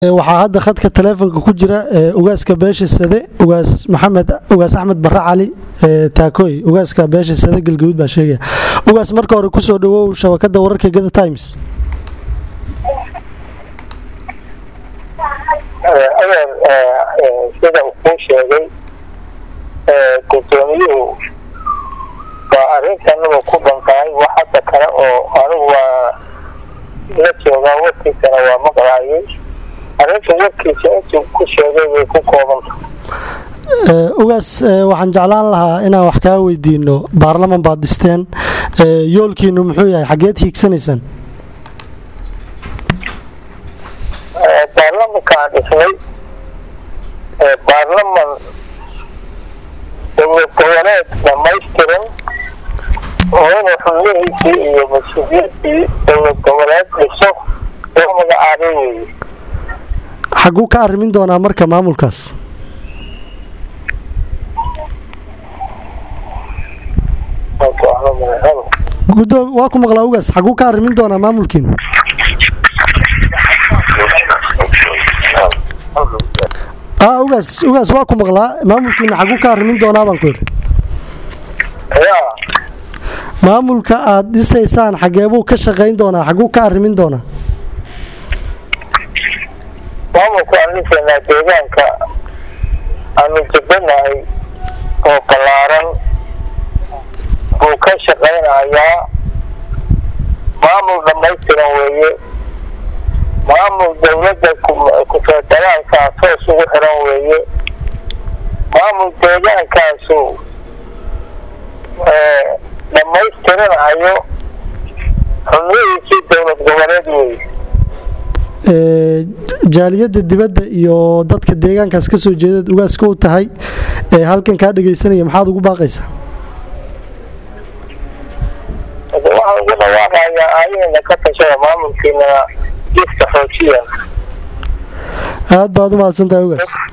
waxaa hadda khadka taleefonka ku jira ugaaska beesha sade ugaas maxamed ugaas axmed bare cali taakooy ugaaska beesha sade galgaduud baa sheegaya ugaas marka hore kusoo dhawow shabakada wararka gada times adeer sida uu kuu sheegay guddoomiyuhu waa arrintanaba ku dhantahay wax hadda kale oo anigu waa la joogaa warkiisana waa maqlaayay arrinta warkiisa intuu ku sheegay way ku koobanta ugaas waxaan jeclaan lahaa inaan wax kaa weydiino baarlaman baad dhisteen yoolkiinu muxuu yahay xageed hiigsanaysaan baarlamankaan dhisnay baarlaman dowlad goboleed dhamaystiran oo inuu xubnihiisii iyo mas-uuliyiintii dowlad goboleed dhiso loo magacaabay weeye xaguu ka arrimin doonaa marka maamulkaas guddoom waa ku maqlaa ugaas xaguu ka arrimin doonaa maamulkiinu a ugaas ugaas waa ku maqlaa maamulkiina xaguu ka arrimin doonaa baan ku yidhi maamulka aad dhisaysaan xageebuu ka shaqayn doonaa xaguu ka arrimin doonaa maamulka aan dhisaynaa deegaanka aanu jabanahay oo ballaaran buu ka shaqaynayaa maamul dhammaystiran weeye maamul dowladda ku-federaalkaa toos ugu xiran weeye maamul deegaankaasu dhammaystiranayo xubnihiisii dowlad goboleed weeye jaaliyadda dibadda iyo dadka deegaankaas ka soo jeedaed ugaaska u tahay ee halkan kaa dhegaysanaya maxaad ugu baaqaysaa waxaan ugu dhawaaqayaa aayahayna ka tashada maamulkiina jiska xoojiya aad baad u mahadsantahay ugaas